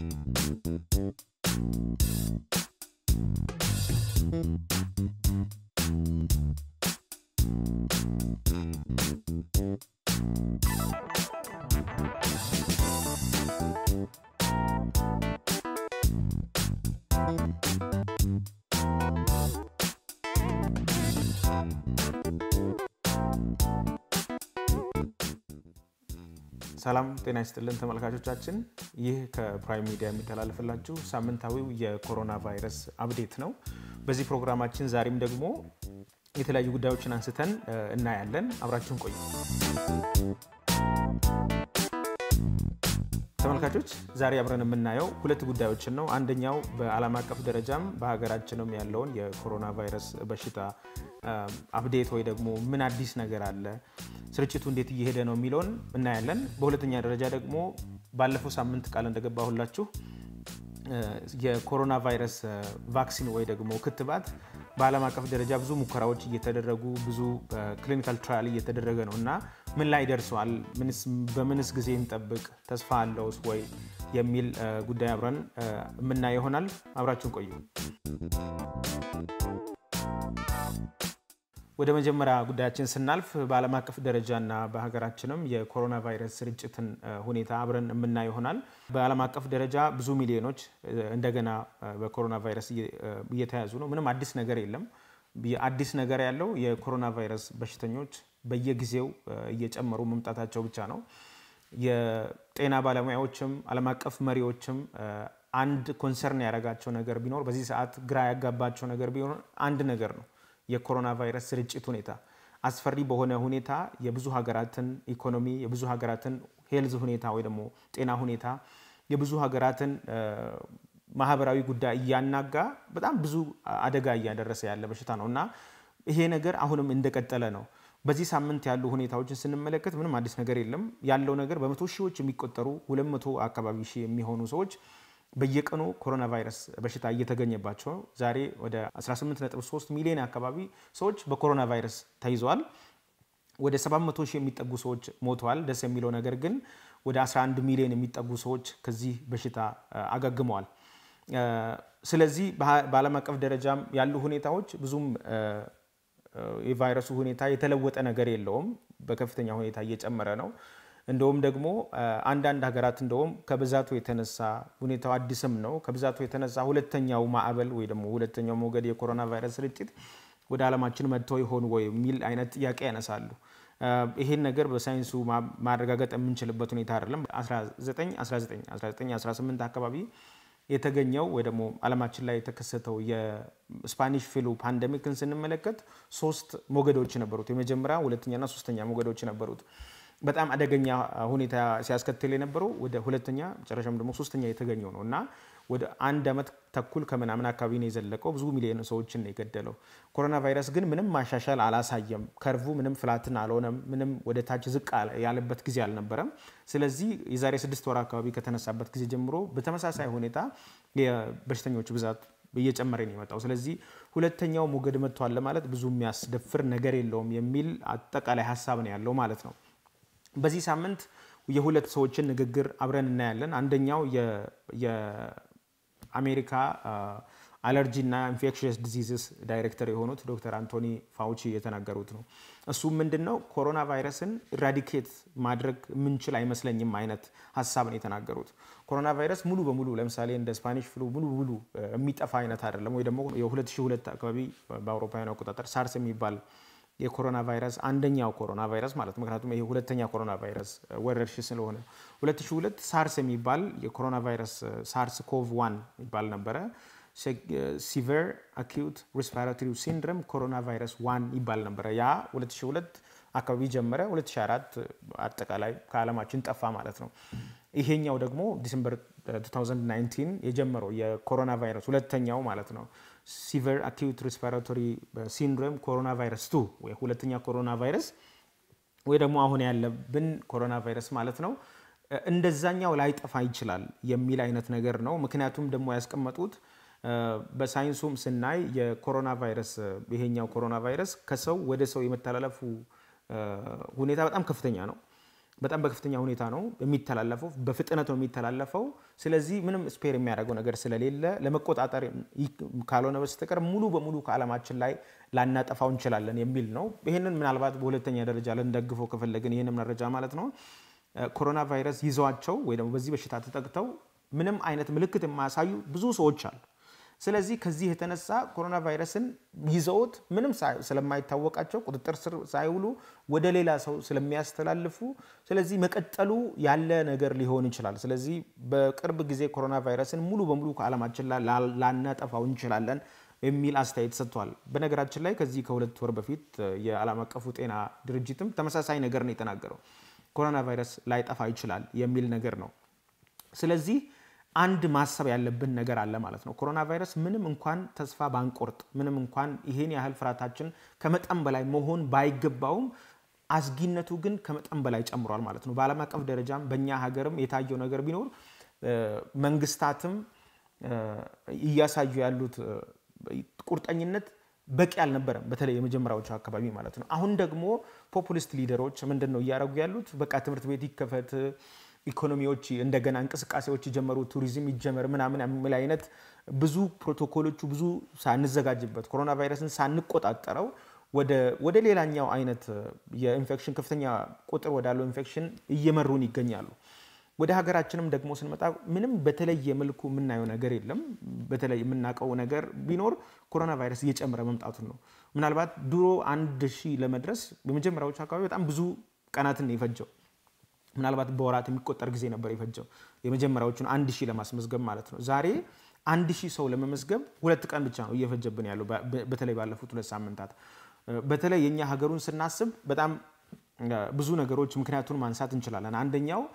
ሰላም ጤና ይስጥልን ተመልካቾቻችን፣ ይህ ከፕራይም ሚዲያ የሚተላለፍላችሁ ሳምንታዊው የኮሮና ቫይረስ አፕዴት ነው። በዚህ ፕሮግራማችን ዛሬም ደግሞ የተለያዩ ጉዳዮችን አንስተን እናያለን። አብራችሁን ቆዩ። ተመልካቾች ዛሬ አብረን የምናየው ሁለት ጉዳዮችን ነው። አንደኛው በዓለም አቀፍ ደረጃም በሀገራችንም ያለውን የኮሮና ቫይረስ በሽታ አፕዴት ወይ ደግሞ ምን አዲስ ነገር አለ፣ ስርጭቱ እንዴት እየሄደ ነው የሚለውን እናያለን። በሁለተኛ ደረጃ ደግሞ ባለፈው ሳምንት ቃል እንደገባሁላችሁ የኮሮና ቫይረስ ቫክሲን ወይ ደግሞ ክትባት በዓለም አቀፍ ደረጃ ብዙ ሙከራዎች እየተደረጉ ብዙ ክሊኒካል ትራያል እየተደረገ ነው እና ምን ላይ ደርሰዋል፣ በምንስ ጊዜ እንጠብቅ፣ ተስፋ አለውስ ወይ የሚል ጉዳይ አብረን የምናየው ይሆናል። አብራችሁን ቆዩ። ወደ መጀመሪያ ጉዳያችን ስናልፍ በዓለም አቀፍ ደረጃና በሀገራችንም የኮሮና ቫይረስ ስርጭትን ሁኔታ አብረን የምናየው ይሆናል። በዓለም አቀፍ ደረጃ ብዙ ሚሊዮኖች እንደገና በኮሮና ቫይረስ እየተያዙ ነው። ምንም አዲስ ነገር የለም። አዲስ ነገር ያለው የኮሮና ቫይረስ በሽተኞች በየጊዜው እየጨመሩ መምጣታቸው ብቻ ነው። የጤና ባለሙያዎችም ዓለም አቀፍ መሪዎችም አንድ ኮንሰርን ያደረጋቸው ነገር ቢኖር በዚህ ሰዓት ግራ ያጋባቸው ነገር ቢኖር አንድ ነገር ነው የኮሮና ቫይረስ ስርጭት ሁኔታ አስፈሪ በሆነ ሁኔታ የብዙ ሀገራትን ኢኮኖሚ የብዙ ሀገራትን ሄልዝ ሁኔታ ወይ ደግሞ ጤና ሁኔታ የብዙ ሀገራትን ማህበራዊ ጉዳይ እያናጋ በጣም ብዙ አደጋ እያደረሰ ያለ በሽታ ነው እና ይሄ ነገር አሁንም እንደቀጠለ ነው። በዚህ ሳምንት ያሉ ሁኔታዎችን ስንመለከት ምንም አዲስ ነገር የለም። ያለው ነገር በመቶ ሺዎች የሚቆጠሩ ሁለት መቶ አካባቢ ሺህ የሚሆኑ ሰዎች በየቀኑ ኮሮና ቫይረስ በሽታ እየተገኘባቸው ዛሬ ወደ 18.3 ሚሊዮን አካባቢ ሰዎች በኮሮና ቫይረስ ተይዘዋል። ወደ 700 ሺህ የሚጠጉ ሰዎች ሞተዋል። ደስ የሚለው ነገር ግን ወደ 11 ሚሊዮን የሚጠጉ ሰዎች ከዚህ በሽታ አገግመዋል። ስለዚህ በዓለም አቀፍ ደረጃም ያሉ ሁኔታዎች ብዙም የቫይረሱ ሁኔታ የተለወጠ ነገር የለውም። በከፍተኛ ሁኔታ እየጨመረ ነው። እንደውም ደግሞ አንዳንድ ሀገራት እንደውም ከብዛቱ የተነሳ ሁኔታው አዲስም ነው። ከብዛቱ የተነሳ ሁለተኛው ማዕበል ወይ ደግሞ ሁለተኛው ሞገድ የኮሮና ቫይረስ ስርጭት ወደ ዓለማችን መጥተው ይሆን ወይ የሚል አይነት ጥያቄ ያነሳሉ። ይሄን ነገር በሳይንሱ ማረጋገጥ የምንችልበት ሁኔታ አይደለም። 1918 አካባቢ የተገኘው ወይ ደግሞ ዓለማችን ላይ የተከሰተው የስፓኒሽ ፍሉ ፓንደሚክን ስንመለከት ሶስት ሞገዶች ነበሩት። የመጀመሪያ ሁለተኛና ሶስተኛ ሞገዶች ነበሩት። በጣም አደገኛ ሁኔታ ሲያስከትል የነበረው ወደ ሁለተኛ መጨረሻም ደግሞ ሶስተኛ የተገኘው ነው እና ወደ አንድ ዓመት ተኩል ከምናምን አካባቢ ነው የዘለቀው። ብዙ ሚሊዮን ሰዎችን ነው የገደለው። ኮሮና ቫይረስ ግን ምንም ማሻሻል አላሳየም። ከርቡ ምንም ፍላትን አልሆነም። ምንም ወደ ታች ዝቅ ያለበት ጊዜ አልነበረም። ስለዚህ የዛሬ ስድስት ወር አካባቢ ከተነሳበት ጊዜ ጀምሮ በተመሳሳይ ሁኔታ የበሽተኞች ብዛት እየጨመረ ነው የመጣው። ስለዚህ ሁለተኛው ሞገድ መጥቷል ለማለት ብዙ የሚያስደፍር ነገር የለውም የሚል አጠቃላይ ሀሳብ ነው ያለው ማለት ነው። በዚህ ሳምንት የሁለት ሰዎችን ንግግር አብረን እናያለን። አንደኛው የአሜሪካ አለርጂ እና ኢንፌክሽየስ ዲዚዝስ ዳይሬክተር የሆኑት ዶክተር አንቶኒ ፋውቺ የተናገሩት ነው። እሱም ምንድን ነው ኮሮና ቫይረስን ኢራዲኬት ማድረግ የምንችል አይመስለኝም አይነት ሀሳብ ነው የተናገሩት። ኮሮና ቫይረስ ሙሉ በሙሉ ለምሳሌ እንደ ስፓኒሽ ፍሉ ሙሉ በሙሉ የሚጠፋ አይነት አይደለም። ወይ ደግሞ የ2002 አካባቢ በአውሮፓውያን አቆጣጠር ሳርስ የሚባል የኮሮና ቫይረስ አንደኛው ኮሮና ቫይረስ ማለት ምክንያቱም ይሄ ሁለተኛ ኮሮና ቫይረስ ወረርሽኝ ስለሆነ 2002 ሳርስ የሚባል የኮሮና ቫይረስ ሳርስ ኮቭ ዋን ይባል ነበረ። ሲቨር አኪዩት ሪስፓራቶሪ ሲንድረም ኮሮና ቫይረስ ዋን ይባል ነበረ። ያ 2002 አካባቢ ጀመረ። 2004 አጠቃላይ ከዓለማችን ጠፋ ማለት ነው። ይሄኛው ደግሞ ዲሰምበር 2019 የጀመረው የኮሮና ቫይረስ ሁለተኛው ማለት ነው ሲቨር አኪዩት ሪስፓራቶሪ ሲንድሮም ኮሮና ቫይረስ ቱ ወይ ሁለተኛ ኮሮና ቫይረስ ወይ ደግሞ አሁን ያለብን ኮሮና ቫይረስ ማለት ነው። እንደዛኛው ላይጠፋ ይችላል የሚል አይነት ነገር ነው። ምክንያቱም ደግሞ ያስቀመጡት በሳይንሱም ስናይ የኮሮና ቫይረስ ይሄኛው ኮሮና ቫይረስ ከሰው ወደ ሰው የመተላለፉ ሁኔታ በጣም ከፍተኛ ነው። በጣም በከፍተኛ ሁኔታ ነው የሚተላለፈው፣ በፍጥነት ነው የሚተላለፈው። ስለዚህ ምንም ስፔር የሚያደርገው ነገር ስለሌለ ለመቆጣጠር ካልሆነ በስተቀር ሙሉ በሙሉ ከዓለማችን ላይ ላናጠፋው እንችላለን የሚል ነው። ይህንን ምናልባት በሁለተኛ ደረጃ ልንደግፈው ከፈለግን ይህንን መረጃ ማለት ነው ኮሮና ቫይረስ ይዘዋቸው ወይ ደግሞ በዚህ በሽታ ተጠቅተው ምንም አይነት ምልክት የማያሳዩ ብዙ ሰዎች አሉ። ስለዚህ ከዚህ የተነሳ ኮሮና ቫይረስን ይዘውት ምንም ስለማይታወቃቸው ቁጥጥር ስር ሳይውሉ ወደ ሌላ ሰው ስለሚያስተላልፉ ስለዚህ መቀጠሉ ያለ ነገር ሊሆን ይችላል። ስለዚህ በቅርብ ጊዜ ኮሮና ቫይረስን ሙሉ በሙሉ ከዓለማችን ላይ ላናጠፋው እንችላለን የሚል አስተያየት ሰጥቷል። በነገራችን ላይ ከዚህ ከሁለት ወር በፊት የዓለም አቀፉ ጤና ድርጅትም ተመሳሳይ ነገር ነው የተናገረው። ኮሮና ቫይረስ ላይጠፋ ይችላል የሚል ነገር ነው። ስለዚህ አንድ ማሰብ ያለብን ነገር አለ ማለት ነው። ኮሮና ቫይረስ ምንም እንኳን ተስፋ ባንቆርጥ፣ ምንም እንኳን ይሄን ያህል ፍርሃታችን ከመጠን በላይ መሆን ባይገባውም አስጊነቱ ግን ከመጠን በላይ ጨምሯል ማለት ነው። በዓለም አቀፍ ደረጃም በእኛ ሀገርም የታየው ነገር ቢኖር መንግስታትም እያሳዩ ያሉት ቁርጠኝነት በቂ አልነበረም። በተለይ የመጀመሪያዎቹ አካባቢ ማለት ነው። አሁን ደግሞ ፖፑሊስት ሊደሮች ምንድን ነው እያደረጉ ያሉት? በቃ ትምህርት ቤት ይከፈት ኢኮኖሚዎች እንደገና እንቅስቃሴዎች ይጀመሩ፣ ቱሪዝም ይጀመር ምናምን የሚል አይነት ብዙ ፕሮቶኮሎቹ ብዙ ሳንዘጋጅበት ኮሮና ቫይረስን ሳንቆጣጠረው ወደ ሌላኛው አይነት የኢንፌክሽን ከፍተኛ ቁጥር ወዳለው ኢንፌክሽን እየመሩን ይገኛሉ። ወደ ሀገራችንም ደግሞ ስንመጣ ምንም በተለየ መልኩ የምናየው ነገር የለም። በተለይ የምናውቀው ነገር ቢኖር ኮሮና ቫይረስ እየጨመረ መምጣቱን ነው። ምናልባት ድሮ አንድ ሺህ ለመድረስ በመጀመሪያዎቹ አካባቢ በጣም ብዙ ቀናትን የፈጀው ምናልባት በወራት የሚቆጠር ጊዜ ነበር የፈጀው የመጀመሪያዎቹን አንድ ሺህ ለማስመዝገብ ማለት ነው። ዛሬ አንድ ሺህ ሰው ለመመዝገብ ሁለት ቀን ብቻ ነው እየፈጀብን ያለው በተለይ ባለፉት ሁለት ሳምንታት። በተለይ የእኛ ሀገሩን ስናስብ በጣም ብዙ ነገሮች ምክንያቱን ማንሳት እንችላለን። አንደኛው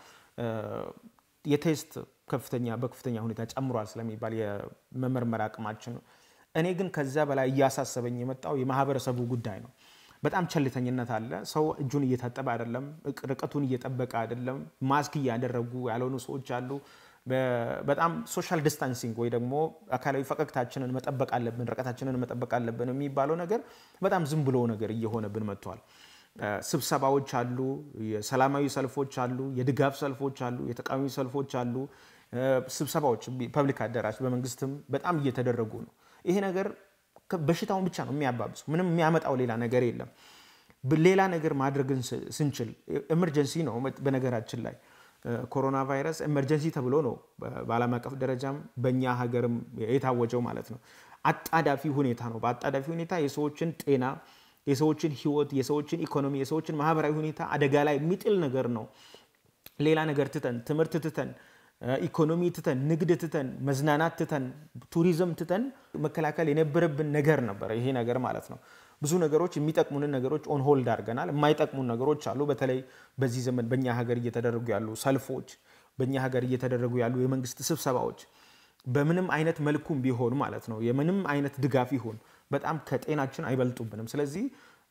የቴስት ከፍተኛ በከፍተኛ ሁኔታ ጨምሯል ስለሚባል የመመርመር አቅማችን ነው። እኔ ግን ከዛ በላይ እያሳሰበኝ የመጣው የማህበረሰቡ ጉዳይ ነው። በጣም ቸልተኝነት አለ። ሰው እጁን እየታጠበ አይደለም፣ ርቀቱን እየጠበቀ አይደለም፣ ማስክ እያደረጉ ያልሆኑ ሰዎች አሉ። በጣም ሶሻል ዲስታንሲንግ ወይ ደግሞ አካላዊ ፈቀቅታችንን መጠበቅ አለብን፣ ርቀታችንን መጠበቅ አለብን የሚባለው ነገር በጣም ዝም ብሎ ነገር እየሆነብን መጥቷል። ስብሰባዎች አሉ፣ የሰላማዊ ሰልፎች አሉ፣ የድጋፍ ሰልፎች አሉ፣ የተቃዋሚ ሰልፎች አሉ። ስብሰባዎች ፐብሊክ አዳራሽ በመንግስትም በጣም እየተደረጉ ነው። ይሄ ነገር በሽታውን ብቻ ነው የሚያባብሰው። ምንም የሚያመጣው ሌላ ነገር የለም። ሌላ ነገር ማድረግን ስንችል ኤመርጀንሲ ነው። በነገራችን ላይ ኮሮና ቫይረስ ኤመርጀንሲ ተብሎ ነው በዓለም አቀፍ ደረጃም በእኛ ሀገርም የታወጀው ማለት ነው። አጣዳፊ ሁኔታ ነው። በአጣዳፊ ሁኔታ የሰዎችን ጤና፣ የሰዎችን ሕይወት፣ የሰዎችን ኢኮኖሚ፣ የሰዎችን ማህበራዊ ሁኔታ አደጋ ላይ የሚጥል ነገር ነው። ሌላ ነገር ትተን ትምህርት ትተን ኢኮኖሚ ትተን ንግድ ትተን መዝናናት ትተን ቱሪዝም ትተን መከላከል የነበረብን ነገር ነበረ ይሄ ነገር ማለት ነው። ብዙ ነገሮች የሚጠቅሙንን ነገሮች ኦን ሆልድ አድርገናል። የማይጠቅሙን ነገሮች አሉ። በተለይ በዚህ ዘመን በእኛ ሀገር እየተደረጉ ያሉ ሰልፎች፣ በእኛ ሀገር እየተደረጉ ያሉ የመንግስት ስብሰባዎች በምንም አይነት መልኩም ቢሆን ማለት ነው የምንም አይነት ድጋፍ ይሁን በጣም ከጤናችን አይበልጡብንም። ስለዚህ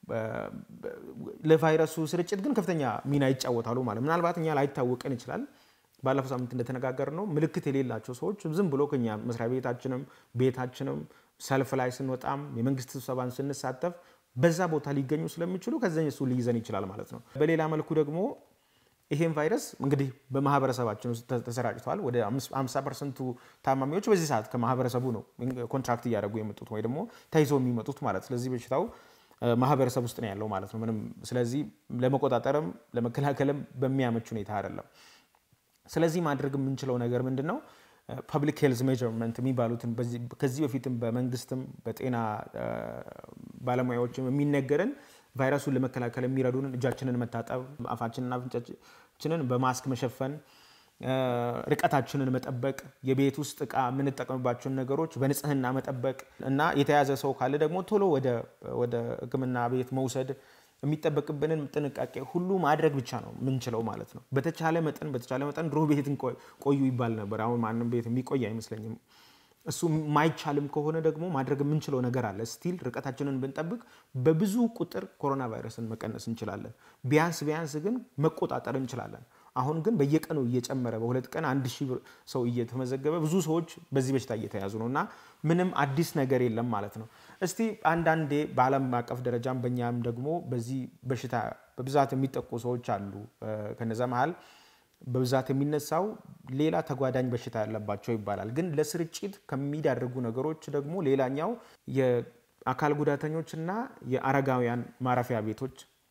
ለቫይረሱ ስርጭት ግን ከፍተኛ ሚና ይጫወታሉ ማለት ምናልባት እኛ ላይታወቀን ይችላል። ባለፈው ሳምንት እንደተነጋገር ነው ምልክት የሌላቸው ሰዎች ዝም ብሎ ከኛ መስሪያ ቤታችንም ቤታችንም ሰልፍ ላይ ስንወጣም የመንግስት ስብሰባን ስንሳተፍ በዛ ቦታ ሊገኙ ስለሚችሉ ከዚ እሱ ሊይዘን ይችላል ማለት ነው። በሌላ መልኩ ደግሞ ይሄን ቫይረስ እንግዲህ በማህበረሰባችን ውስጥ ተሰራጭተዋል። ወደ 50 ፐርሰንቱ ታማሚዎች በዚህ ሰዓት ከማህበረሰቡ ነው ኮንትራክት እያደረጉ የመጡት ወይ ደግሞ ተይዘው የሚመጡት ማለት ስለዚህ በሽታው ማህበረሰብ ውስጥ ነው ያለው ማለት ነው። ምንም ስለዚህ ለመቆጣጠርም ለመከላከልም በሚያመች ሁኔታ አይደለም። ስለዚህ ማድረግ የምንችለው ነገር ምንድን ነው? ፐብሊክ ሄልዝ ሜጀርመንት የሚባሉትን ከዚህ በፊትም በመንግስትም በጤና ባለሙያዎችም የሚነገርን ቫይረሱን ለመከላከል የሚረዱንን እጃችንን መታጠብ፣ አፋችንና አፍንጫችንን በማስክ መሸፈን፣ ርቀታችንን መጠበቅ፣ የቤት ውስጥ እቃ የምንጠቀምባቸውን ነገሮች በንጽህና መጠበቅ እና የተያዘ ሰው ካለ ደግሞ ቶሎ ወደ ሕክምና ቤት መውሰድ የሚጠበቅብንን ጥንቃቄ ሁሉ ማድረግ ብቻ ነው የምንችለው ማለት ነው። በተቻለ መጠን በተቻለ መጠን ድሮ ቤት ቆዩ ይባል ነበር። አሁን ማንም ቤት የሚቆይ አይመስለኝም። እሱ ማይቻልም ከሆነ ደግሞ ማድረግ የምንችለው ነገር አለ። ስቲል ርቀታችንን ብንጠብቅ በብዙ ቁጥር ኮሮና ቫይረስን መቀነስ እንችላለን። ቢያንስ ቢያንስ ግን መቆጣጠር እንችላለን። አሁን ግን በየቀኑ እየጨመረ በሁለት ቀን አንድ ሺህ ሰው እየተመዘገበ ብዙ ሰዎች በዚህ በሽታ እየተያዙ ነው እና ምንም አዲስ ነገር የለም ማለት ነው። እስቲ አንዳንዴ በዓለም አቀፍ ደረጃም በእኛም ደግሞ በዚህ በሽታ በብዛት የሚጠቁ ሰዎች አሉ። ከነዛ መሀል በብዛት የሚነሳው ሌላ ተጓዳኝ በሽታ ያለባቸው ይባላል። ግን ለስርጭት ከሚዳርጉ ነገሮች ደግሞ ሌላኛው የአካል ጉዳተኞችና የአረጋውያን ማረፊያ ቤቶች፣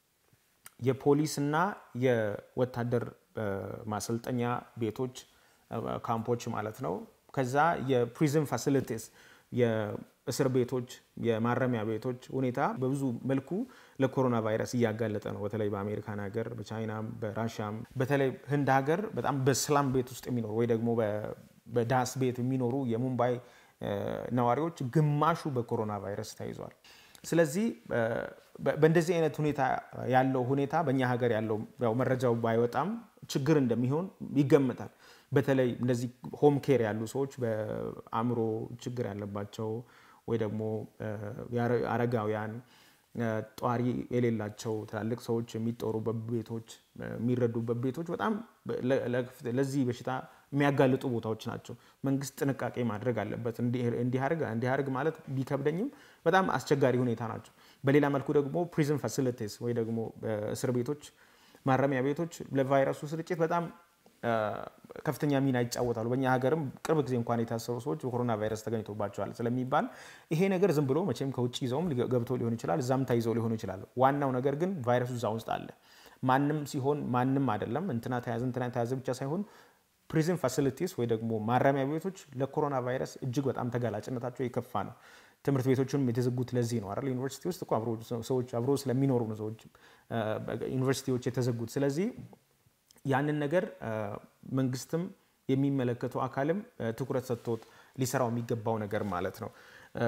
የፖሊስና የወታደር ማሰልጠኛ ቤቶች ካምፖች ማለት ነው። ከዛ የፕሪዝን ፋሲሊቲስ የእስር ቤቶች፣ የማረሚያ ቤቶች ሁኔታ በብዙ መልኩ ለኮሮና ቫይረስ እያጋለጠ ነው። በተለይ በአሜሪካን ሀገር፣ በቻይናም፣ በራሽያም በተለይ ህንድ ሀገር በጣም በስላም ቤት ውስጥ የሚኖሩ ወይ ደግሞ በዳስ ቤት የሚኖሩ የሙምባይ ነዋሪዎች ግማሹ በኮሮና ቫይረስ ተይዟል። ስለዚህ በእንደዚህ አይነት ሁኔታ ያለው ሁኔታ በእኛ ሀገር ያለው ያው መረጃው ባይወጣም ችግር እንደሚሆን ይገምታል። በተለይ እነዚህ ሆም ኬር ያሉ ሰዎች በአእምሮ ችግር ያለባቸው ወይ ደግሞ አረጋውያን፣ ጧሪ የሌላቸው ትላልቅ ሰዎች የሚጦሩበት ቤቶች፣ የሚረዱበት ቤቶች በጣም ለዚህ በሽታ የሚያጋልጡ ቦታዎች ናቸው። መንግስት ጥንቃቄ ማድረግ አለበት። እንዲያርግ ማለት ቢከብደኝም በጣም አስቸጋሪ ሁኔታ ናቸው። በሌላ መልኩ ደግሞ ፕሪዝን ፋሲሊቲስ ወይ ደግሞ እስር ቤቶች፣ ማረሚያ ቤቶች ለቫይረሱ ስርጭት በጣም ከፍተኛ ሚና ይጫወታሉ። በእኛ ሀገርም ቅርብ ጊዜ እንኳን የታሰሩ ሰዎች በኮሮና ቫይረስ ተገኝቶባቸዋል ስለሚባል ይሄ ነገር ዝም ብሎ መቼም ከውጭ ይዘውም ገብቶ ሊሆን ይችላል፣ እዛም ተይዘው ሊሆኑ ይችላሉ። ዋናው ነገር ግን ቫይረሱ እዛ ውስጥ አለ። ማንም ሲሆን ማንም አይደለም። እንትና ተያዘ እንትና ተያዘ ብቻ ሳይሆን ፕሪዝን ፋሲሊቲስ ወይ ደግሞ ማረሚያ ቤቶች ለኮሮና ቫይረስ እጅግ በጣም ተጋላጭነታቸው የከፋ ነው። ትምህርት ቤቶችንም የተዘጉት ለዚህ ነው አይደል? ዩኒቨርሲቲ ውስጥ እኮ ሰዎች አብሮ ስለሚኖሩ ነው ሰዎች ዩኒቨርሲቲዎች የተዘጉት። ስለዚህ ያንን ነገር መንግስትም የሚመለከተው አካልም ትኩረት ሰጥቶት ሊሰራው የሚገባው ነገር ማለት ነው።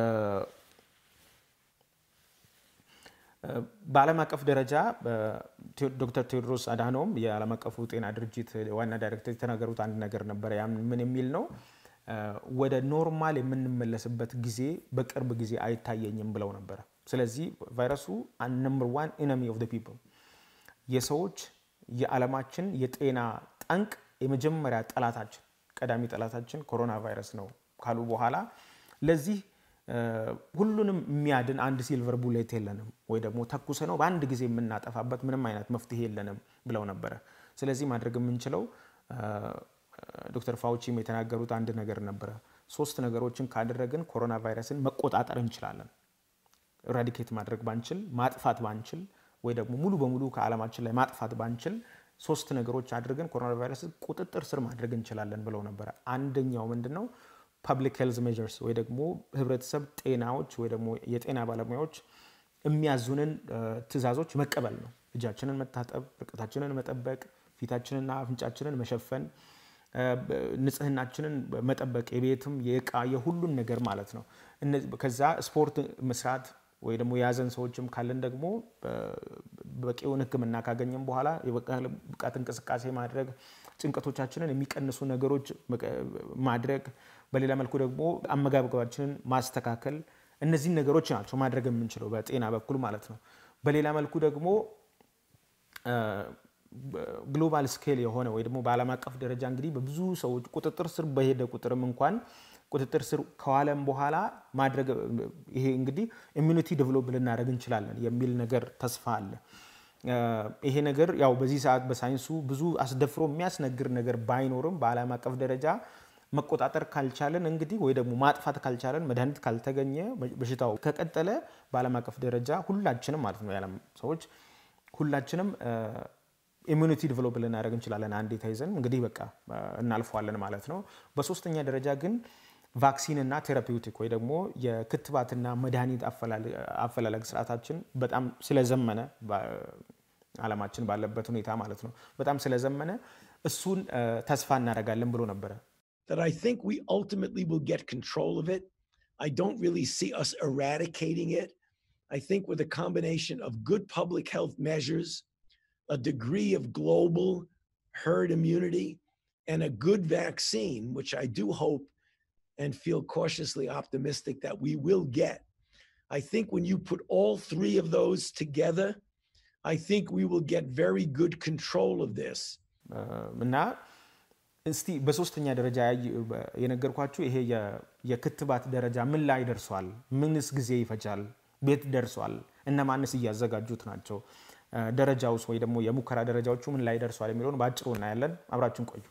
በዓለም አቀፍ ደረጃ ዶክተር ቴዎድሮስ አድሃኖም የዓለም አቀፉ ጤና ድርጅት ዋና ዳይሬክተር የተናገሩት አንድ ነገር ነበረ። ያ ምን የሚል ነው? ወደ ኖርማል የምንመለስበት ጊዜ በቅርብ ጊዜ አይታየኝም ብለው ነበረ። ስለዚህ ቫይረሱ ነምበር ዋን ኢነሚ ኦፍ ፒፕል የሰዎች የዓለማችን የጤና ጠንቅ የመጀመሪያ ጠላታችን ቀዳሚ ጠላታችን ኮሮና ቫይረስ ነው ካሉ በኋላ ለዚህ ሁሉንም የሚያድን አንድ ሲልቨር ቡሌት የለንም ወይ ደግሞ ተኩሰ ነው በአንድ ጊዜ የምናጠፋበት ምንም አይነት መፍትሄ የለንም ብለው ነበረ። ስለዚህ ማድረግ የምንችለው ዶክተር ፋውቺም የተናገሩት አንድ ነገር ነበረ። ሶስት ነገሮችን ካደረግን ኮሮና ቫይረስን መቆጣጠር እንችላለን። ራዲኬት ማድረግ ባንችል፣ ማጥፋት ባንችል ወይ ደግሞ ሙሉ በሙሉ ከዓለማችን ላይ ማጥፋት ባንችል ሶስት ነገሮች አድርገን ኮሮና ቫይረስን ቁጥጥር ስር ማድረግ እንችላለን ብለው ነበረ። አንደኛው ምንድን ነው? ፐብሊክ ሄልዝ ሜዥርስ ወይ ደግሞ ህብረተሰብ ጤናዎች ወይ ደግሞ የጤና ባለሙያዎች የሚያዙንን ትዕዛዞች መቀበል ነው። እጃችንን መታጠብ፣ ርቀታችንን መጠበቅ፣ ፊታችንና አፍንጫችንን መሸፈን፣ ንጽህናችንን መጠበቅ፣ የቤትም የእቃ የሁሉን ነገር ማለት ነው። ከዛ ስፖርት መስራት ወይ ደግሞ የያዘን ሰዎችም ካለን ደግሞ በቂውን ሕክምና ካገኘም በኋላ የብቃት እንቅስቃሴ ማድረግ፣ ጭንቀቶቻችንን የሚቀንሱ ነገሮች ማድረግ፣ በሌላ መልኩ ደግሞ አመጋገባችንን ማስተካከል፣ እነዚህን ነገሮች ናቸው ማድረግ የምንችለው በጤና በኩል ማለት ነው። በሌላ መልኩ ደግሞ ግሎባል ስኬል የሆነ ወይ ደግሞ በዓለም አቀፍ ደረጃ እንግዲህ በብዙ ሰዎች ቁጥጥር ስር በሄደ ቁጥርም እንኳን ቁጥጥር ስር ከዋለም በኋላ ማድረግ ይሄ እንግዲህ ኢሚኒቲ ዴቨሎፕ ልናደርግ እንችላለን የሚል ነገር ተስፋ አለ። ይሄ ነገር ያው በዚህ ሰዓት በሳይንሱ ብዙ አስደፍሮ የሚያስነግር ነገር ባይኖርም በዓለም አቀፍ ደረጃ መቆጣጠር ካልቻለን እንግዲህ ወይ ደግሞ ማጥፋት ካልቻለን መድኃኒት ካልተገኘ በሽታው ከቀጠለ በዓለም አቀፍ ደረጃ ሁላችንም ማለት ነው የዓለም ሰዎች ሁላችንም ኢሚኒቲ ዲቨሎፕ ልናደርግ እንችላለን። አንዴ ተይዘን እንግዲህ በቃ እናልፈዋለን ማለት ነው። በሶስተኛ ደረጃ ግን ቫክሲን እና ቴራፒውቲክ ወይ ደግሞ የክትባትና መድኃኒት አፈላለግ ስርዓታችን በጣም ስለዘመነ ዓለማችን ባለበት ሁኔታ ማለት ነው በጣም ስለዘመነ እሱን ተስፋ እናደርጋለን ብሎ ነበረ። That I think we ultimately will get control of it. I don't really see us eradicating it. I think with a combination of good public health measures, a degree of global herd immunity, and a good vaccine, which I do hope and feel cautiously optimistic that we will get. I think when you put all three of those together, I think we will get very good control of this. እና እስቲ በሶስተኛ ደረጃ የነገርኳችሁ ይሄ የክትባት ደረጃ ምን ላይ ደርሷል? ምንስ ጊዜ ይፈጃል? ቤት ደርሷል? እነማንስ እያዘጋጁት ናቸው? ደረጃውስ ወይ ደግሞ የሙከራ ደረጃዎቹ ምን ላይ ደርሷል የሚለውን በአጭሩ እናያለን። አብራችን ቆዩ።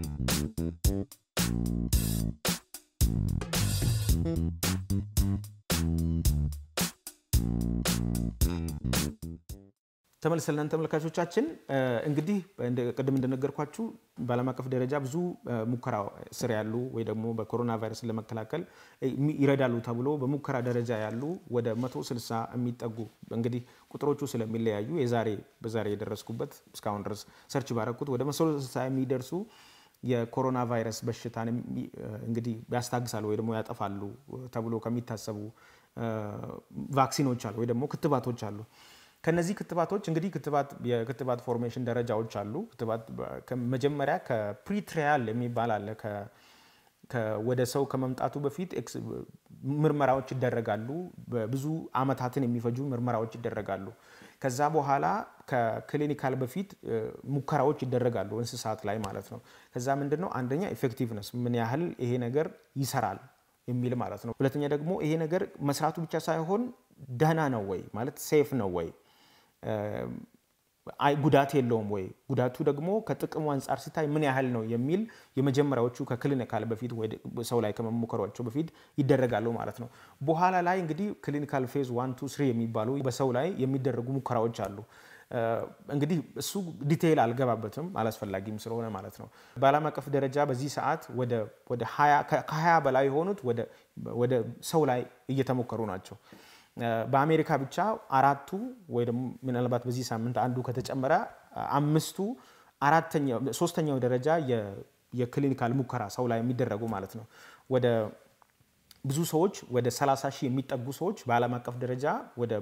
ተመልሰለን ተመልካቾቻችን እንግዲህ ቅድም እንደነገርኳችሁ በዓለም አቀፍ ደረጃ ብዙ ሙከራ ስር ያሉ ወይ ደግሞ በኮሮና ቫይረስን ለመከላከል ይረዳሉ ተብሎ በሙከራ ደረጃ ያሉ ወደ 160 የሚጠጉ እንግዲህ ቁጥሮቹ ስለሚለያዩ የዛሬ በዛሬ የደረስኩበት እስካሁን ድረስ ሰርች ባረኩት ወደ 160 የሚደርሱ የኮሮና ቫይረስ በሽታን እንግዲህ ያስታግሳሉ ወይ ደግሞ ያጠፋሉ ተብሎ ከሚታሰቡ ቫክሲኖች አሉ ወይ ደግሞ ክትባቶች አሉ። ከነዚህ ክትባቶች እንግዲህ ክትባት የክትባት ፎርሜሽን ደረጃዎች አሉ። ክትባት መጀመሪያ ከፕሪትሪያል የሚባል አለ። ወደ ሰው ከመምጣቱ በፊት ምርመራዎች ይደረጋሉ። ብዙ አመታትን የሚፈጁ ምርመራዎች ይደረጋሉ። ከዛ በኋላ ከክሊኒካል በፊት ሙከራዎች ይደረጋሉ እንስሳት ላይ ማለት ነው። ከዛ ምንድን ነው አንደኛ ኢፌክቲቭነስ ምን ያህል ይሄ ነገር ይሰራል የሚል ማለት ነው። ሁለተኛ ደግሞ ይሄ ነገር መስራቱ ብቻ ሳይሆን ደህና ነው ወይ ማለት ሴፍ ነው ወይ አይ ጉዳት የለውም ወይ ጉዳቱ ደግሞ ከጥቅሙ አንጻር ሲታይ ምን ያህል ነው የሚል የመጀመሪያዎቹ ከክሊኒካል በፊት ሰው ላይ ከመሞከሯቸው በፊት ይደረጋሉ ማለት ነው። በኋላ ላይ እንግዲህ ክሊኒካል ፌዝ ዋን ቱ ስሪ የሚባሉ በሰው ላይ የሚደረጉ ሙከራዎች አሉ። እንግዲህ እሱ ዲቴይል አልገባበትም አላስፈላጊም ስለሆነ ማለት ነው። በዓለም አቀፍ ደረጃ በዚህ ሰዓት ከ20 በላይ የሆኑት ወደ ሰው ላይ እየተሞከሩ ናቸው። በአሜሪካ ብቻ አራቱ ወይ ደግሞ ምናልባት በዚህ ሳምንት አንዱ ከተጨመረ አምስቱ ሶስተኛው ደረጃ የክሊኒካል ሙከራ ሰው ላይ የሚደረጉ ማለት ነው። ወደ ብዙ ሰዎች ወደ 30 ሺህ የሚጠጉ ሰዎች በዓለም አቀፍ ደረጃ ወደ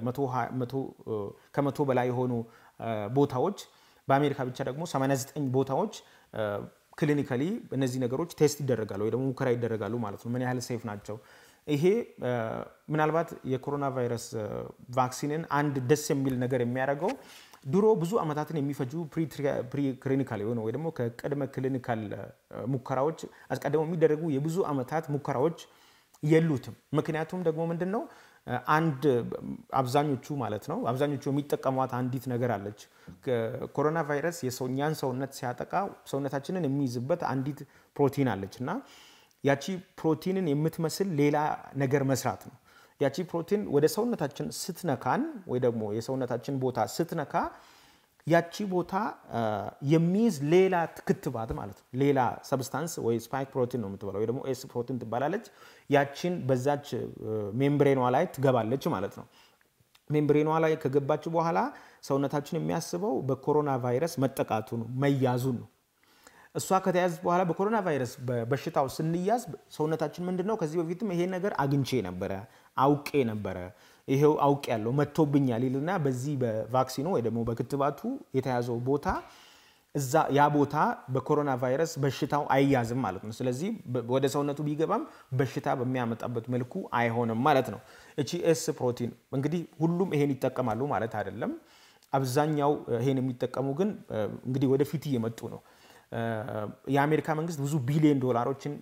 ከመቶ በላይ የሆኑ ቦታዎች በአሜሪካ ብቻ ደግሞ 89 ቦታዎች ክሊኒካሊ እነዚህ ነገሮች ቴስት ይደረጋሉ ወይ ደግሞ ሙከራ ይደረጋሉ ማለት ነው። ምን ያህል ሴፍ ናቸው? ይሄ ምናልባት የኮሮና ቫይረስ ቫክሲንን አንድ ደስ የሚል ነገር የሚያደርገው ድሮ ብዙ ዓመታትን የሚፈጁ ፕሪ ክሊኒካል የሆነ ወይ ደግሞ ከቅድመ ክሊኒካል ሙከራዎች አስቀድመው የሚደረጉ የብዙ ዓመታት ሙከራዎች የሉትም። ምክንያቱም ደግሞ ምንድን ነው አንድ አብዛኞቹ ማለት ነው አብዛኞቹ የሚጠቀሟት አንዲት ነገር አለች። ኮሮና ቫይረስ የሰውኛን ሰውነት ሲያጠቃ ሰውነታችንን የሚይዝበት አንዲት ፕሮቲን አለች እና ያቺ ፕሮቲንን የምትመስል ሌላ ነገር መስራት ነው። ያቺ ፕሮቲን ወደ ሰውነታችን ስትነካን ወይ ደግሞ የሰውነታችን ቦታ ስትነካ ያቺ ቦታ የሚይዝ ሌላ ክትባት ማለት ነው። ሌላ ሰብስታንስ ወይ ስፓይክ ፕሮቲን ነው የምትባለው ወይ ደግሞ ኤስ ፕሮቲን ትባላለች። ያቺን በዛች ሜምብሬኗ ላይ ትገባለች ማለት ነው። ሜምብሬኗ ላይ ከገባች በኋላ ሰውነታችን የሚያስበው በኮሮና ቫይረስ መጠቃቱን መያዙን ነው። እሷ ከተያዘ በኋላ በኮሮና ቫይረስ በሽታው ስንያዝ ሰውነታችን ምንድን ነው ከዚህ በፊትም ይሄ ነገር አግኝቼ ነበረ አውቄ ነበረ ይሄው አውቅ ያለው መጥቶብኛል ይልና በዚህ በቫክሲኑ ወይ ደግሞ በክትባቱ የተያዘው ቦታ እዛ ያ ቦታ በኮሮና ቫይረስ በሽታው አይያዝም ማለት ነው። ስለዚህ ወደ ሰውነቱ ቢገባም በሽታ በሚያመጣበት መልኩ አይሆንም ማለት ነው። እቺ ኤስ ፕሮቲን እንግዲህ ሁሉም ይሄን ይጠቀማሉ ማለት አይደለም። አብዛኛው ይሄን የሚጠቀሙ ግን እንግዲህ ወደፊት እየመጡ ነው። የአሜሪካ መንግስት ብዙ ቢሊዮን ዶላሮችን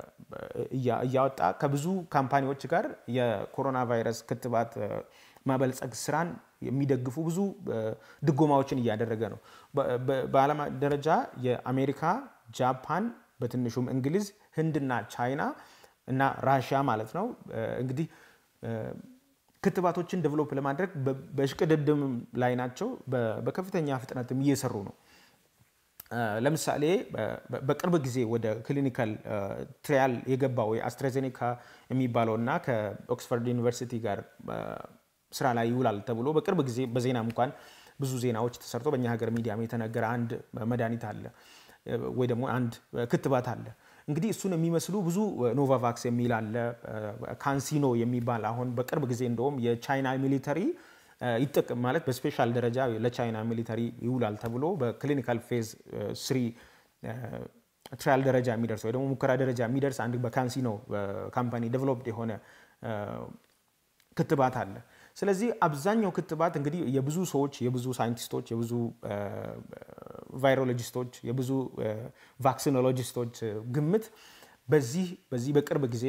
እያወጣ ከብዙ ካምፓኒዎች ጋር የኮሮና ቫይረስ ክትባት ማበልጸግ ስራን የሚደግፉ ብዙ ድጎማዎችን እያደረገ ነው። በዓለም ደረጃ የአሜሪካ፣ ጃፓን፣ በትንሹም እንግሊዝ፣ ህንድና ቻይና እና ራሽያ ማለት ነው እንግዲህ ክትባቶችን ዴቨሎፕ ለማድረግ በሽቅድድም ላይ ናቸው። በከፍተኛ ፍጥነትም እየሰሩ ነው። ለምሳሌ በቅርብ ጊዜ ወደ ክሊኒካል ትሪያል የገባው የአስትራዜኔካ የሚባለው እና ከኦክስፎርድ ዩኒቨርሲቲ ጋር ስራ ላይ ይውላል ተብሎ በቅርብ ጊዜ በዜናም እንኳን ብዙ ዜናዎች ተሰርቶ በእኛ ሀገር ሚዲያም የተነገረ አንድ መድኃኒት አለ ወይ ደግሞ አንድ ክትባት አለ። እንግዲህ እሱን የሚመስሉ ብዙ ኖቫቫክስ የሚል አለ፣ ካንሲኖ የሚባል አሁን በቅርብ ጊዜ እንደውም የቻይና ሚሊተሪ ይጠቅም ማለት በስፔሻል ደረጃ ለቻይና ሚሊተሪ ይውላል ተብሎ በክሊኒካል ፌዝ ስሪ ትራያል ደረጃ የሚደርስ ወይ ደግሞ ሙከራ ደረጃ የሚደርስ አንድ በካንሲኖ ካምፓኒ ዴቨሎፕድ የሆነ ክትባት አለ። ስለዚህ አብዛኛው ክትባት እንግዲህ የብዙ ሰዎች የብዙ ሳይንቲስቶች የብዙ ቫይሮሎጂስቶች የብዙ ቫክሲኖሎጂስቶች ግምት በዚህ በዚህ በቅርብ ጊዜ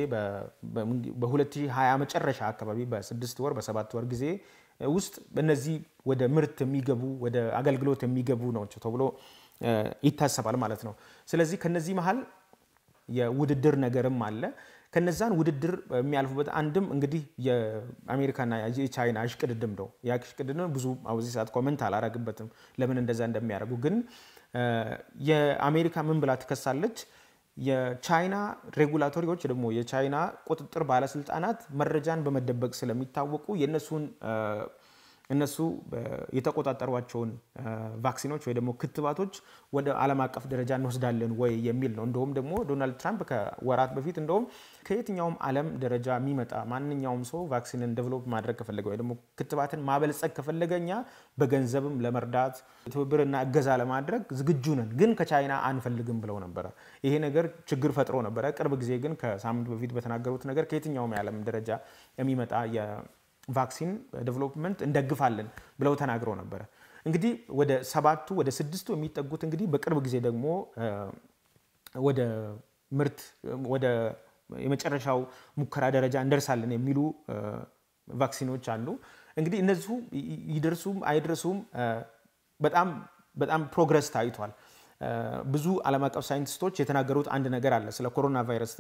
በ2020 መጨረሻ አካባቢ በስድስት ወር በሰባት ወር ጊዜ ውስጥ እነዚህ ወደ ምርት የሚገቡ ወደ አገልግሎት የሚገቡ ናቸው ተብሎ ይታሰባል ማለት ነው። ስለዚህ ከነዚህ መሀል የውድድር ነገርም አለ። ከነዛን ውድድር የሚያልፉበት አንድም እንግዲህ የአሜሪካና የቻይና እሽቅድድም ነው። ያ እሽቅድድም ብዙ በዚህ ሰዓት ኮመንት አላረግበትም ለምን እንደዛ እንደሚያደርጉ። ግን የአሜሪካ ምን ብላ ትከሳለች? የቻይና ሬጉላቶሪዎች ደግሞ የቻይና ቁጥጥር ባለስልጣናት መረጃን በመደበቅ ስለሚታወቁ የእነሱን እነሱ የተቆጣጠሯቸውን ቫክሲኖች ወይ ደግሞ ክትባቶች ወደ ዓለም አቀፍ ደረጃ እንወስዳለን ወይ የሚል ነው። እንደውም ደግሞ ዶናልድ ትራምፕ ከወራት በፊት እንደውም ከየትኛውም ዓለም ደረጃ የሚመጣ ማንኛውም ሰው ቫክሲንን ዴቨሎፕ ማድረግ ከፈለገ ወይ ደግሞ ክትባትን ማበልጸግ ከፈለገ እኛ በገንዘብም ለመርዳት ትብብርና እገዛ ለማድረግ ዝግጁ ነን፣ ግን ከቻይና አንፈልግም ብለው ነበረ። ይሄ ነገር ችግር ፈጥሮ ነበረ። ቅርብ ጊዜ ግን ከሳምንት በፊት በተናገሩት ነገር ከየትኛውም የዓለም ደረጃ የሚመጣ ቫክሲን ዴቨሎፕመንት እንደግፋለን ብለው ተናግረው ነበረ። እንግዲህ ወደ ሰባቱ ወደ ስድስቱ የሚጠጉት እንግዲህ በቅርብ ጊዜ ደግሞ ወደ ምርት ወደ የመጨረሻው ሙከራ ደረጃ እንደርሳለን የሚሉ ቫክሲኖች አሉ። እንግዲህ እነዚሁ ይደርሱም አይደርሱም በጣም በጣም ፕሮግረስ ታይቷል። ብዙ ዓለም አቀፍ ሳይንቲስቶች የተናገሩት አንድ ነገር አለ ስለ ኮሮና ቫይረስ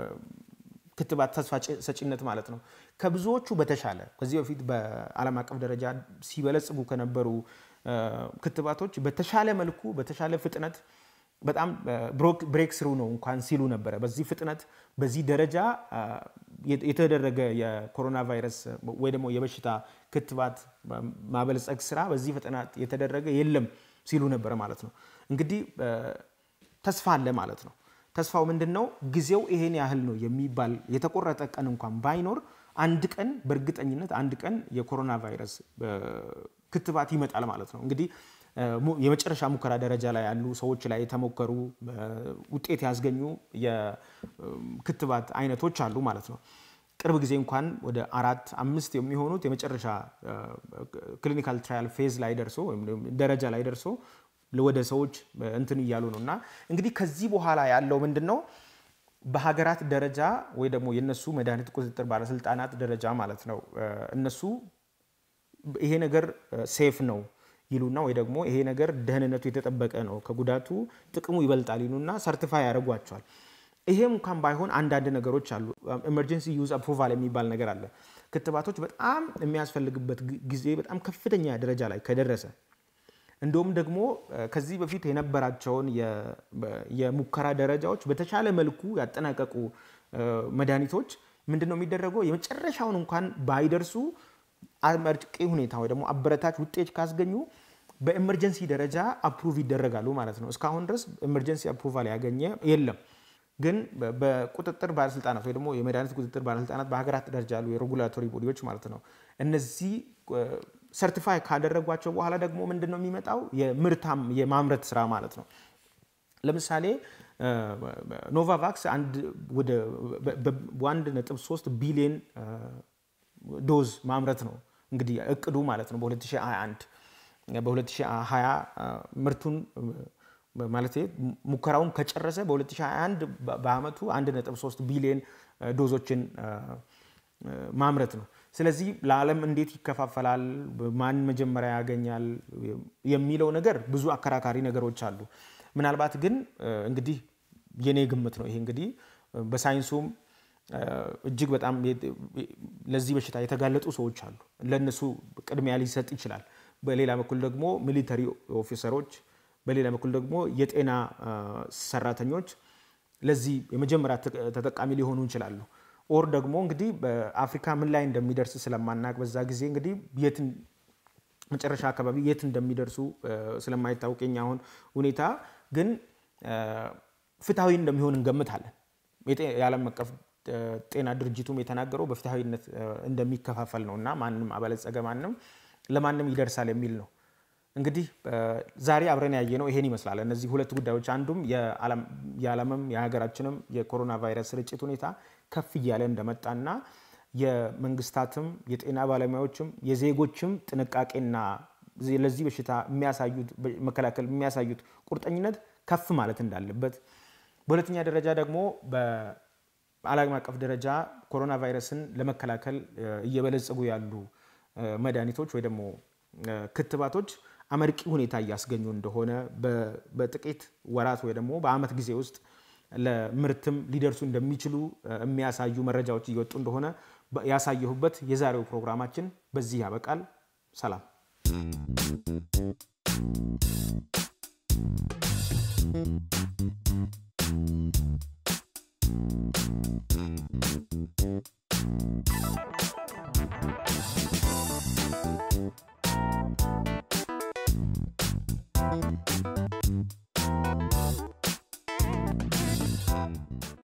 ክትባት ተስፋ ሰጪነት ማለት ነው። ከብዙዎቹ በተሻለ ከዚህ በፊት በዓለም አቀፍ ደረጃ ሲበለጽጉ ከነበሩ ክትባቶች በተሻለ መልኩ በተሻለ ፍጥነት በጣም ብሬክ ስሩ ነው እንኳን ሲሉ ነበረ። በዚህ ፍጥነት በዚህ ደረጃ የተደረገ የኮሮና ቫይረስ ወይ ደግሞ የበሽታ ክትባት ማበልጸግ ስራ በዚህ ፍጥነት የተደረገ የለም ሲሉ ነበረ ማለት ነው። እንግዲህ ተስፋ አለ ማለት ነው። ተስፋው ምንድን ነው? ጊዜው ይሄን ያህል ነው የሚባል የተቆረጠ ቀን እንኳን ባይኖር አንድ ቀን በእርግጠኝነት አንድ ቀን የኮሮና ቫይረስ ክትባት ይመጣል ማለት ነው። እንግዲህ የመጨረሻ ሙከራ ደረጃ ላይ ያሉ ሰዎች ላይ የተሞከሩ ውጤት ያስገኙ የክትባት አይነቶች አሉ ማለት ነው። ቅርብ ጊዜ እንኳን ወደ አራት አምስት የሚሆኑት የመጨረሻ ክሊኒካል ትራያል ፌዝ ላይ ደርሶ ወይም ደረጃ ላይ ደርሶ ወደ ሰዎች እንትን እያሉ ነው። እና እንግዲህ ከዚህ በኋላ ያለው ምንድን ነው? በሀገራት ደረጃ ወይ ደግሞ የነሱ መድኃኒት ቁጥጥር ባለስልጣናት ደረጃ ማለት ነው እነሱ ይሄ ነገር ሴፍ ነው ይሉና ወይ ደግሞ ይሄ ነገር ደህንነቱ የተጠበቀ ነው ከጉዳቱ ጥቅሙ ይበልጣል ይሉና ሰርቲፋይ ያደርጓቸዋል። ይሄም እንኳን ባይሆን አንዳንድ ነገሮች አሉ። ኤመርጀንሲ ዩዝ አፕሩቫል የሚባል ነገር አለ። ክትባቶች በጣም የሚያስፈልግበት ጊዜ በጣም ከፍተኛ ደረጃ ላይ ከደረሰ እንደውም ደግሞ ከዚህ በፊት የነበራቸውን የሙከራ ደረጃዎች በተሻለ መልኩ ያጠናቀቁ መድኃኒቶች ምንድን ነው የሚደረገው? የመጨረሻውን እንኳን ባይደርሱ አመርቂ ሁኔታ ወይ ደግሞ አበረታች ውጤት ካስገኙ በኤመርጀንሲ ደረጃ አፕሩቭ ይደረጋሉ ማለት ነው። እስካሁን ድረስ ኤመርጀንሲ አፕሩቫል ያገኘ የለም። ግን በቁጥጥር ባለስልጣናት ወይ ደግሞ የመድኃኒት ቁጥጥር ባለስልጣናት በሀገራት ደረጃ ያሉ የሬጉላቶሪ ቦዲዎች ማለት ነው እነዚህ ሰርቲፋይ ካደረጓቸው በኋላ ደግሞ ምንድን ነው የሚመጣው? የምርታም የማምረት ስራ ማለት ነው። ለምሳሌ ኖቫቫክስ በአንድ ነጥብ ሶስት ቢሊዮን ዶዝ ማምረት ነው እንግዲህ እቅዱ ማለት ነው በ2021 በ2020 ምርቱን ማለት ሙከራውን ከጨረሰ በ2021 በአመቱ 1.3 ቢሊዮን ዶዞችን ማምረት ነው። ስለዚህ ለዓለም እንዴት ይከፋፈላል፣ ማን መጀመሪያ ያገኛል የሚለው ነገር ብዙ አከራካሪ ነገሮች አሉ። ምናልባት ግን እንግዲህ የኔ ግምት ነው ይሄ እንግዲህ በሳይንሱም እጅግ በጣም ለዚህ በሽታ የተጋለጡ ሰዎች አሉ። ለእነሱ ቅድሚያ ሊሰጥ ይችላል። በሌላ በኩል ደግሞ ሚሊተሪ ኦፊሰሮች፣ በሌላ በኩል ደግሞ የጤና ሰራተኞች ለዚህ የመጀመሪያ ተጠቃሚ ሊሆኑ ይችላሉ። ኦር ደግሞ እንግዲህ በአፍሪካ ምን ላይ እንደሚደርስ ስለማናቅ በዛ ጊዜ እንግዲህ የት መጨረሻ አካባቢ የት እንደሚደርሱ ስለማይታወቅ የኛ አሁን ሁኔታ ግን ፍትሐዊ እንደሚሆን እንገምታለን። የዓለም አቀፍ ጤና ድርጅቱም የተናገረው በፍትሐዊነት እንደሚከፋፈል ነው እና ማንም አበለጸገ ማንም ለማንም ይደርሳል የሚል ነው። እንግዲህ ዛሬ አብረን ያየነው ይሄን ይመስላል። እነዚህ ሁለት ጉዳዮች አንዱም የዓለምም የሀገራችንም የኮሮና ቫይረስ ስርጭት ሁኔታ ከፍ እያለ እንደመጣና የመንግስታትም የጤና ባለሙያዎችም የዜጎችም ጥንቃቄና ለዚህ በሽታ የሚያሳዩት መከላከል የሚያሳዩት ቁርጠኝነት ከፍ ማለት እንዳለበት፣ በሁለተኛ ደረጃ ደግሞ በዓለም አቀፍ ደረጃ ኮሮና ቫይረስን ለመከላከል እየበለጸጉ ያሉ መድኃኒቶች ወይ ደግሞ ክትባቶች አመርቂ ሁኔታ እያስገኙ እንደሆነ በጥቂት ወራት ወይ ደግሞ በዓመት ጊዜ ውስጥ ለምርትም ሊደርሱ እንደሚችሉ የሚያሳዩ መረጃዎች እየወጡ እንደሆነ ያሳየሁበት የዛሬው ፕሮግራማችን በዚህ ያበቃል። ሰላም።